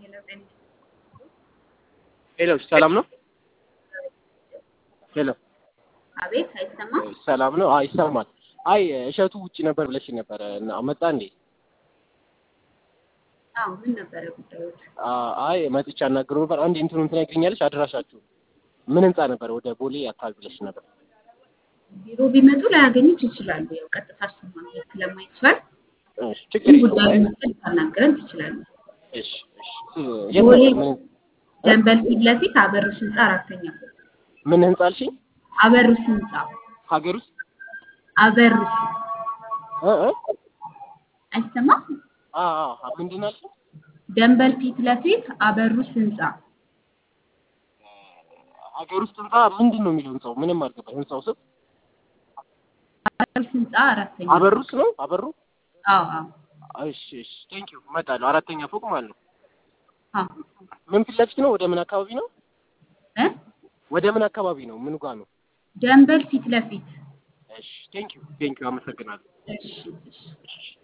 ሄሎ ጤና ሄሎ ሰላም ነው? ሄሎ አቤት፣ አይሰማም? ሰላም ነው? አይ ይሰማል። አይ እሸቱ ውጪ ነበር ብለሽ ነበረ እና መጣ እንዴ? አዎ፣ ምን ነበረ ጉዳዮች? አይ መጥቻ አናግረው ነበር። አንድ እንትኑን ትነግሪኛለሽ? አድራሻችሁ ምን ህንጻ ነበር? ወደ ቦሌ አካባቢ ብለሽ ነበር። ቢሮ ቢመጡ ላያገኙት ይችላሉ። ያው ቀጥታ እሱን ማግኘት ስለማይቻል እሺ፣ ችግር የለውም። ጉዳዩ አይ መጠን ታናግረን ትችላለህ። እሺ፣ እሺ። የት ቦሌ ነበር? ምን ደንበል ፊት ለፊት አበሩስ ህንፃ አራተኛ ፎቅ። ምን ህንጻ አልሽኝ? አበሩስ ህንፃ ሀገር ውስጥ አበሩስ እ እ አይሰማም? አ አ ምንድን ነው አልሽኝ? ደንበል ፊት ለፊት አበሩስ ህንፃ ሀገር ውስጥ ህንጻ ምንድን ነው የሚለው ህንጻው? ምንም አልገባኝ። ህንጻው ስም አበሩስ ህንፃ አራተኛ አበሩስ ነው? አበሩ? አዎ አዎ እሺ፣ እሺ። ቴንክ ዩ እመጣለሁ። አራተኛ ፎቅ ማለት ነው። አዎ ምን ፊት ለፊት ነው? ወደ ምን አካባቢ ነው? እ ወደ ምን አካባቢ ነው? ምን ጋር ነው? ደንበል ፊት ለፊት እሺ፣ ቴንክ ዩ ቴንክ ዩ አመሰግናለሁ። እሺ እሺ እሺ